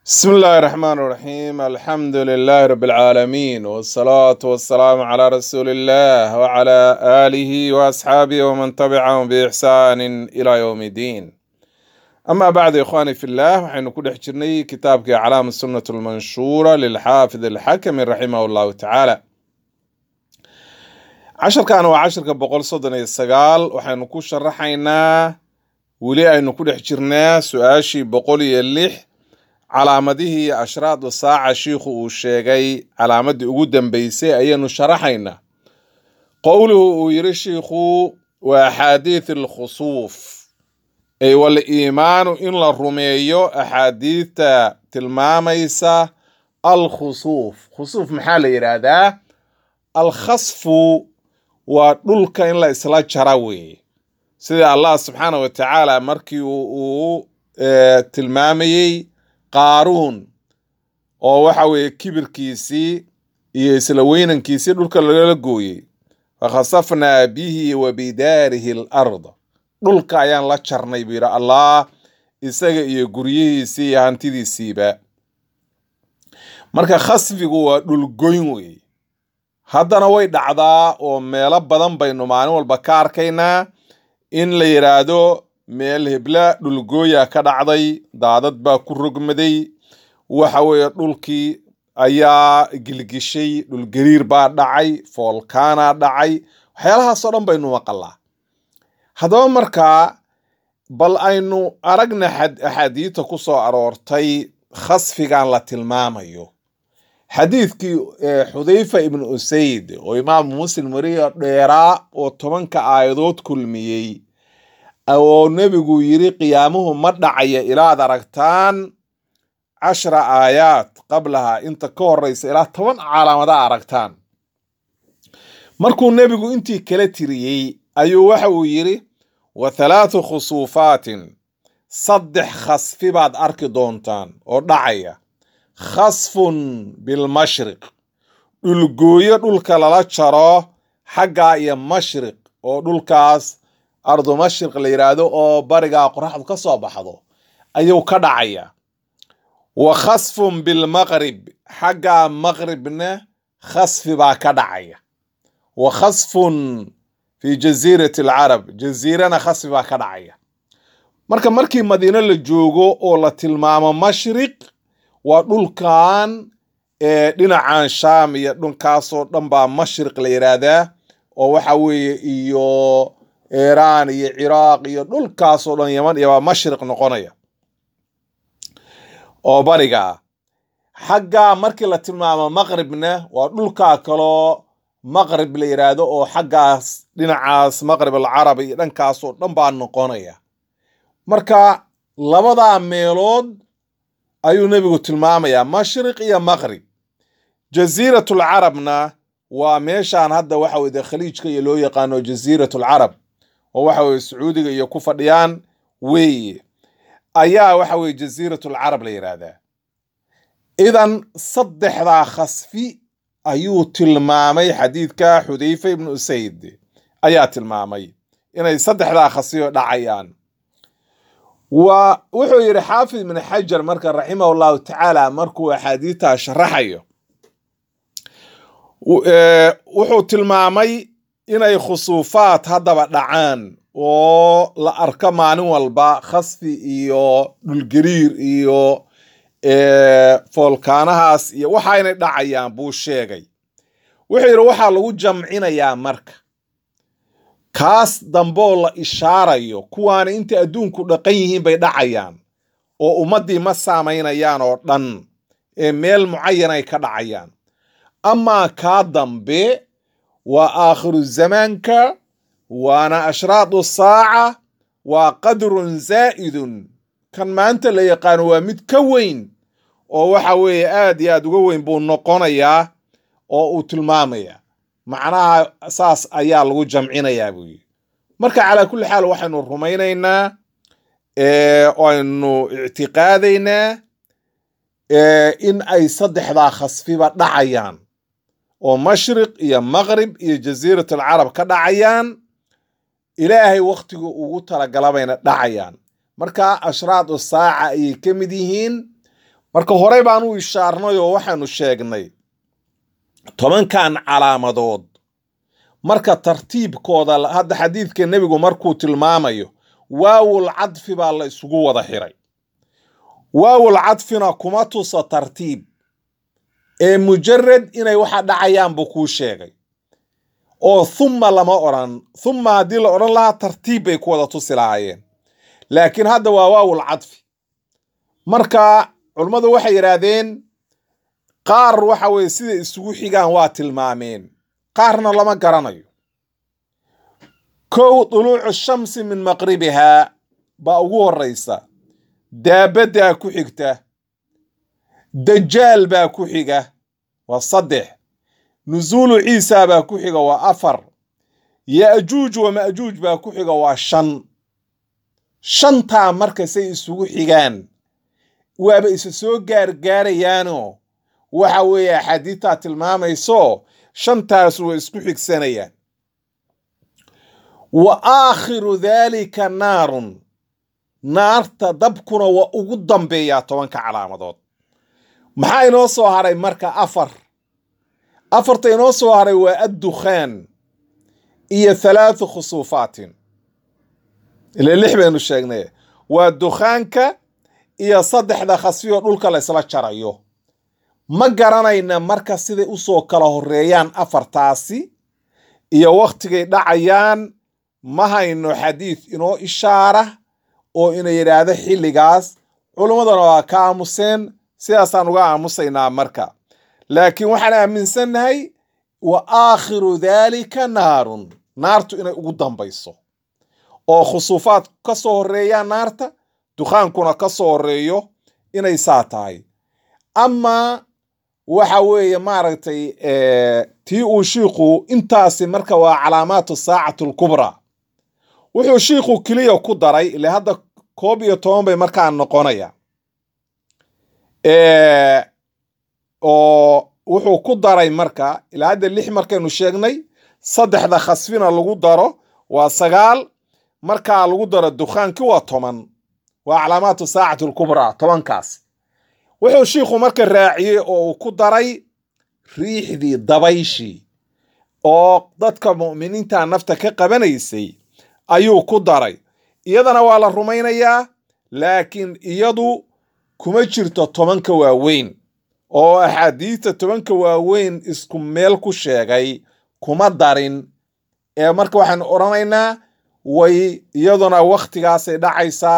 بسم الله الرحمن الرحيم الحمد لله رب العالمين والصلاة والسلام على رسول الله وعلى آله وأصحابه ومن تبعهم بإحسان إلى يوم الدين أما بعد يا إخواني في الله وحين كل حجرني كتابك علام السنة المنشورة للحافظ الحكم رحمه الله تعالى عشر كان وعشر كبقول صدنا السقال وحين كل شرحينا ولي أن كل حجرنا سؤاشي بقول يلح calaamadihii ashraadu saaca shiikhu uu sheegay calaamadii ugu dambeysay ayaynu sharaxaynaa qowluhu uu yiri shiikhu waa axaadiith alkhusuuf ay waliimaanu in la rumeeyo axaadiidta tilmaamaysa alkhusuuf khusuuf maxaa la yidhaahdaa alkhasfu waa dhulka in la isla jara weeye sida allah subxaana wa tacaala markii uu tilmaamayey qaaruun oo waxa weeye kibirkiisii iyo isla weynankiisii dhulka lagala gooyey fakhasafnaa bihi wa bidaarihi alarda dhulka ayaan la jarnay buu yidhi allah isaga iyo guryihiisii iyo hantidiisiiba marka khasfigu waa dhulgoyn weeye haddana way dhacdaa oo meelo badan baynu maalin walba ka arkaynaa in la yidhaahdo meel hebla dhulgooya ka dhacday daadad baa ku rogmaday waxa weeye dhulkii ayaa gilgishay dhulgariir baa dhacay foolkaanaa dhacay waxyaalahaasoo dhan baynu maqalaa haddaba markaa bal aynu aragna axaadiidta ku soo aroortay khasfigan la tilmaamayo xadiidkii xudayfa ibnu usayd oo imaamu muslim wariyo dheeraa oo tobanka aayadood kulmiyey oo nebigu yiri qiyaamuhu ma dhacaya ilaad aragtaan cashra aayaad qablaha inta ka horeysa ilaa toban calaamada aragtaan markuu nebigu intii kala tiriyey ayuu waxa uu yiri wa thalaathu khusuufaatin saddex khasfi baad arki doontaan oo dhacaya khasfun bilmashriq dhulgooyo dhulka lala jaro xaggaa iyo mashriq oo dhulkaas ardu mashriq la yidhaahdo oo barigaa qoraxdu ka soo baxdo ayuu ka dhacaya wa khasfun bilmaqrib xaggaa maqribna khasfi baa ka dhacaya wa khasfun fi jasiirati alcarab jasiirana khasfi baa ka dhacaya marka markii madiino la joogo oo la tilmaamo mashriq waa dhulkan ee dhinacan shaam iyo dhulkaasoo dhan baa mashriq la yidhaahdaa oo waxa weeye iyo iiraan iyo ciraaq iyo dhulkaasoo dhan yaman iyo baa mashriq noqonaya oo bariga ah xaggaa markii la tilmaamo maqribna waa dhulkaa kaloo maqrib la yidhaahdo oo xaggaas dhinacaas maqrib alcarabi iyo dhankaasoo dhan baa noqonaya marka labadaa meelood ayuu nebigu tilmaamayaa mashriq iyo maqrib jasiiratul carabna waa meeshaan hadda waxa weye khaliijka iyo loo yaqaano jasiiratul carab oo waxa weye sacuudiga iyo ku fadhiyaan weeye ayaa waxa weye jasiiratul carab la yidhaahdaa idan saddexdaa khasfi ayuu tilmaamay xadiidka xudayfa ibnu usayd ayaa tilmaamay inay saddexdaa khasfiyo dhacayaan wa wuxuu yidhi xaafid ibn xajar marka raximah llahu tacaala markuu axaadiidtaa sharaxayo wuxuu tilmaamay inay khusuufaad haddaba dhacaan oo la arko maalin walba khasfi iyo dhulgariir iyo foolkaanahaas iyo waxa inay dhacayaan buu sheegay wuxuu yidhi waxaa lagu jamcinayaa marka kaas damboo la ishaarayo kuwaana inta adduunku dhaqan yihiin bay dhacayaan oo ummaddii ma saamaynayaan oo dhan ee meel mucayanay ka dhacayaan amaa kaa dambe waa aakhiru zamaanka waana ashraadu saaca waa qadrun zaa'idun kan maanta la yaqaano waa mid ka weyn oo waxa weeye aad iyo aad uga weyn buu noqonayaa oo uu tilmaamaya macnaha saas ayaa lagu jamcinayaa buu yidhi marka calaa kulli xaal waxaynu rumaynaynaa aynu ictiqaadaynaa in ay saddexdaa khasfiba dhacayaan oo mashriq iyo maqrib iyo jasiirat alcarab ka dhacayaan ilaahay wakhtigu ugu talagalabayna dhacayaan marka ashraadu saaca ayay ka mid yihiin marka horey baan u ishaarnay oo waxaanu sheegnay tobankan calaamadood marka tartiibkooda hadda xadiidka nebigu markuu tilmaamayo waawul cadfi baa la isugu wada xiray waawul cadfina kuma tusa tartiib ee mujarad inay waxa dhacayaan buu kuu sheegay oo thumma lama odhan thumma haddii la odhan lahaa tartiib bay ku wada tusi lahaayeen laakiin hadda waa waawul cadfi marka culummadu waxay yidhaahdeen qaar waxa weye siday isugu xigaan waa tilmaameen qaarna lama garanayo kow duluucu shamsi min maqribihaa baa ugu horraysa daabaddaa ku xigta dajaal baa ku xiga waa saddex nusuulu ciisa baa ku xiga waa afar ya'juuj wa ma'juuj baa ku xiga waa shan shantaa marka say isugu xigaan waaba isa soo gaargaarayaanoo waxa weeye axaadiidtaa tilmaamayso shantaas way isku xigsanayaan wa aakhiru daalika naarun naarta dabkuna waa ugu dambeeyaa tobanka calaamadood maxaa inoo soo haray marka afar afarta inoo soo haray waa addukhaan iyo halaathu khusuufaatin ile lix baynu sheegnay waa dukhaanka iyo saddexda khasfiyoo dhulka la ysla jarayo ma garanayna marka siday usoo kala horeeyaan afartaasi iyo wakhtigay dhacayaan ma hayno xadiid inoo ishaara oo ina yidhaahdo xilligaas culummadana waa ka aamuseen sidaasaan uga aamusaynaa marka laakiin waxaan aaminsannahay wa aakhiru daalika naarun naartu inay ugu dambayso oo khusuufaad ka soo horreeyaan naarta dukhaankuna ka soo horreeyo inay saa tahay amaa waxa weeye maaragtay tii uu shiikhu intaasi marka waa calaamaatu saacatu alkubraa wuxuu shiikhu keliya ku daray ile hadda koob iyo toban bay markaa noqonaya oo wuxuu ku daray marka ilaa hadda lix markaynu sheegnay saddexda khasfina lagu daro waa sagaal markaa lagu daro dukhaankii waa toban waa calaamaatu saacati alkubraa tobankaas wuxuu shiikhu marka raaciyey oo uu ku daray riixdii dabayshii oo dadka mu'miniinta nafta ka qabanaysay ayuu ku daray iyadana waa la rumaynayaa laakiin iyadu kuma jirto tobanka waaweyn oo axaadiista tobanka waaweyn isku meel ku sheegay kuma darin ee marka waxaanu odhanaynaa way iyaduna wakhtigaasay dhacaysaa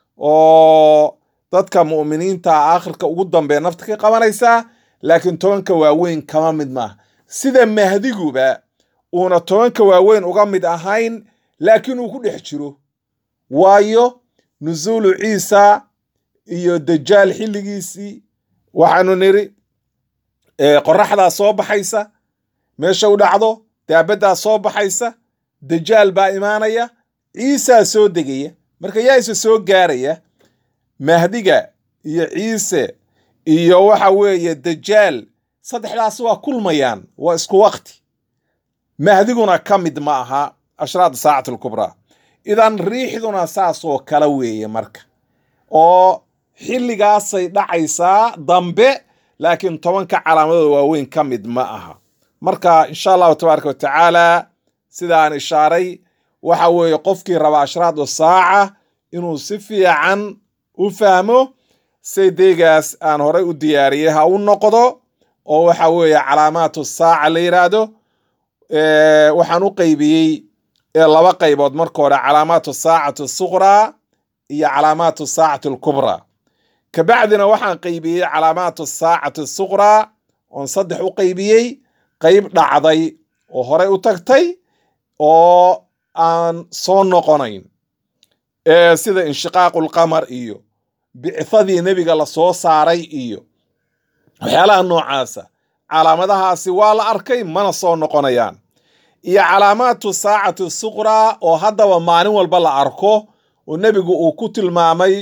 oo dadka mu'miniinta aakhirka ugu dambeeya nafta ka qabanaysaa laakiin tobanka waaweyn kama mid maaha sida mahdiguba uuna tobanka waaweyn uga mid ahayn laakiin uu ku dhex jiro waayo nusuulu ciisa iyo dajaal xilligiisii waxaanu niri qoraxdaa soo baxaysa meesha u dhacdo daabaddaa soo baxaysa dajaal baa imaanaya ciisaa soo degaya marka yaa isa soo gaaraya mahdiga iyo ciise iyo waxa weeye dajaal saddexdaas waa kulmayaan waa isku wakti mahdiguna ka mid ma aha ashraad saacati alkubraa idan riixduna saasoo kala weeye marka oo xilligaasay dhacaysaa dambe laakiin tobanka calaamadooda waaweyn ka mid ma aha marka insha allahu tabaaraka wa tacaala sidaan ishaaray waxa weeye qofkii raba ashraadu saaca inuu si fiican u fahmo saydeegaas aan horay u diyaariyey ha u noqdo oo waxa weeye calaamaatu saaca la yidhaahdo waxaan u qaybiyey laba qaybood marka hore calaamaatu saacati suqraa iyo calaamaatu saacati alkubraa kabacdina waxaan qaybiyey calaamaatu saacati suqraa oon saddex u qaybiyey qayb dhacday oo horey u tagtay oo aan soo noqonayn sida inshiqaaqu lqamar iyo bicadii nebiga la soo saaray iyo waxyaalaha noocaasa calaamadahaasi waa la arkay mana soo noqonayaan iyo calaamaatu saacati suqraa oo haddaba maalin walba la arko oo nebigu uu ku tilmaamay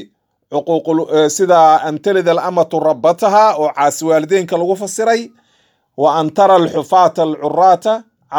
sida an talida alamatu rabbataha oo caasi waalideenka lagu fasiray wa an tara alxufaata alcuraata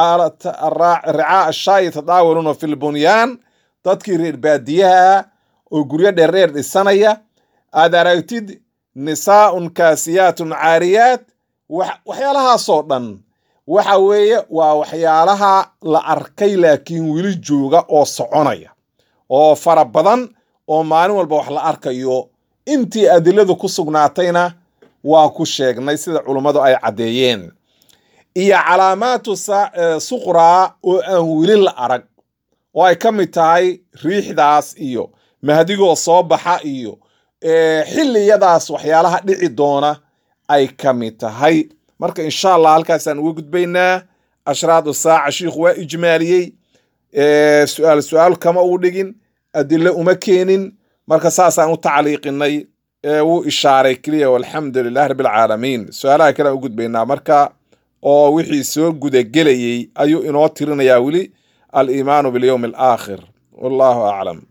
ricaa ashaayi tadaawaluuna fi lbunyaan dadkii reer baadiyaha oo guryo dheerdheer dhisanaya aad aragtid nisaaun kaasiyaatun caariyaat waxyaalahaasoo dhan waxa weeye waa waxyaalaha la arkay laakiin weli jooga oo soconaya oo fara badan oo maalin walba wax la arkayo intii adiladu ku sugnaatayna waa ku sheegnay sida culummadu ay caddeeyeen iyo calaamaatu suqraa oo aan weli la arag oo ay ka mid tahay riixdaas iyo mahdigoo soo baxa iyo xilliyadaas waxyaalaha dhici doona ay ka mid tahay marka insha allah halkaasaan uga gudbaynaa ashraadu saaca shiikhu waa ijmaaliyey su-aal su-aal kama uu dhigin adilo uma keenin marka saasaan u tacliiqinay wuu ishaaray keliya walxamdu lilah rabbi alcaalamiin su-aalaha kale aan u gudbaynaa marka oo wixii soo gudagelayey ayuu inoo tirinayaa weli aliimaanu bilyowmi alaakhir wallahu aclam